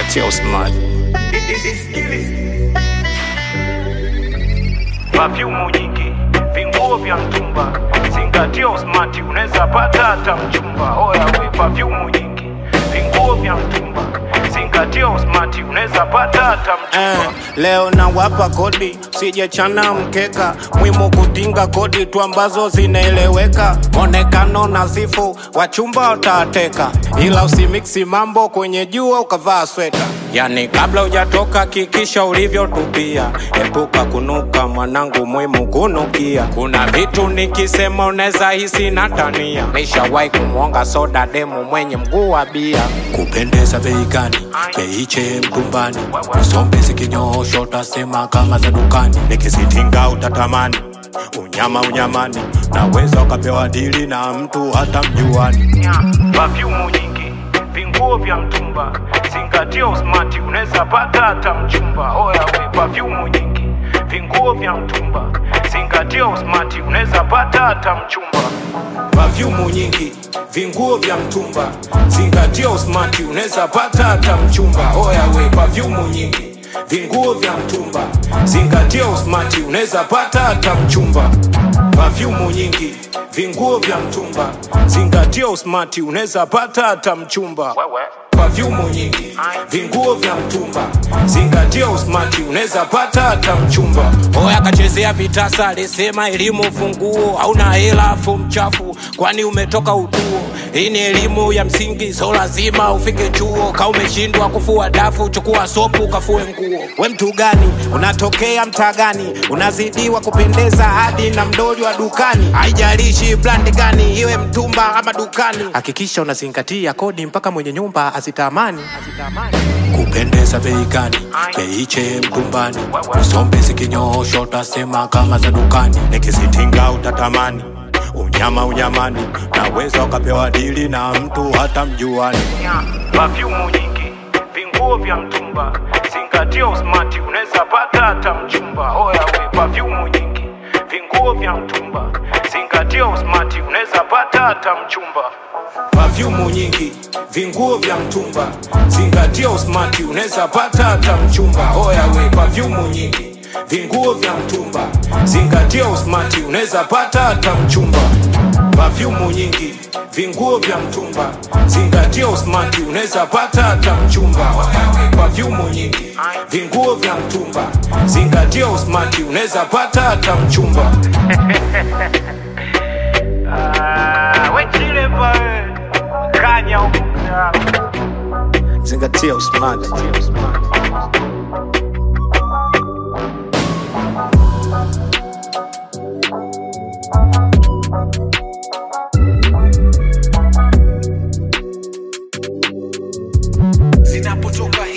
Zingatia usmart. Perfume nyingi, vinguo vya mtumba, zingatia usmati, unaweza pata hata mchumba. Oya we, perfume nyingi, vinguo vya mtumba, zingatia usmati, unaweza pata hata Eh, mchumba. leo nawapa kodi sijechana mkeka mwimu kutinga kodi tu ambazo zinaeleweka monekano nazifu wachumba watateka ila usimiksi mambo kwenye jua ukavaa sweta yani kabla hujatoka kikisha ulivyotupia epuka kunuka mwanangu mwimu kunukia kuna vitu nikisema unaweza hisi natania nishawahi kumwonga soda demu mwenye mguu wa bia kupendeza bei gani beiche mtumbani usombe zikinyoosho utasema kama za dukani nikisitinga utatamani unyama unyamani naweza ukapewa dili na mtu hata mjuani Perfume nyingi, vinguo vya mtumba, zingatia usmati, unaweza pata hata mchumba. Oya we, perfume nyingi, vinguo vya mtumba, zingatia usmati, unaweza pata hata mchumba. Perfume nyingi, vinguo vya mtumba, zingatia usmati, unaweza pata hata mchumba. Oya we, perfume nyingi, vinguo vya mtumba, zingatia usmati, unaweza pata hata mchumba. Perfume nyingi, vinguo vya mtumba, zingatia usmati, unaweza pata hata mchumba. Wewe. Perfume nyingi, vinguo vya mtumba, zingatia usmati, unaweza pata hata mchumba. Oya kachezea vitasa, alisema elimu funguo, hauna hela afu mchafu, kwani umetoka utuo. Hii ni elimu ya msingi, so lazima ufike chuo. Ka umeshindwa kufua dafu, chukua sopu kafue nguo. We mtu gani? Unatokea mtaa gani? Unazidiwa kupendeza hadi na mdoli wa dukani. Haijalishi brand gani, iwe mtumba ama dukani. Hakikisha unazingatia kodi mpaka mwenye nyumba azitamani. Kupendeza bei gani? Beiche mtumbani. Usombe zikinyoosho utasema kama za dukani. Nikisitinga utatamani unyama unyamani, naweza ukapewa dili na mtu hata mjuani. Perfume nyingi, vinguo vya mtumba, zingatia usmati, unaweza pata hata mchumba. Oya we, perfume nyingi, vinguo vya mtumba, zingatia usmati, unaweza pata hata mchumba. Perfume nyingi, vinguo vya mtumba, zingatia usmati, unaweza pata hata mchumba. Oya we, perfume nyingi, vinguo vya mtumba, zingatia usmati, unaweza pata hata mchumba. Perfume nyingi, vinguo vya mtumba, zingatia usmati, unaweza pata hata mchumba. Oya we, perfume nyingi, vinguo vya mtumba, zingatia usmati, unaweza pata hata mchumba. Ah, we chile pa we. Kanya huko. Zingatia usmati. zinapotoka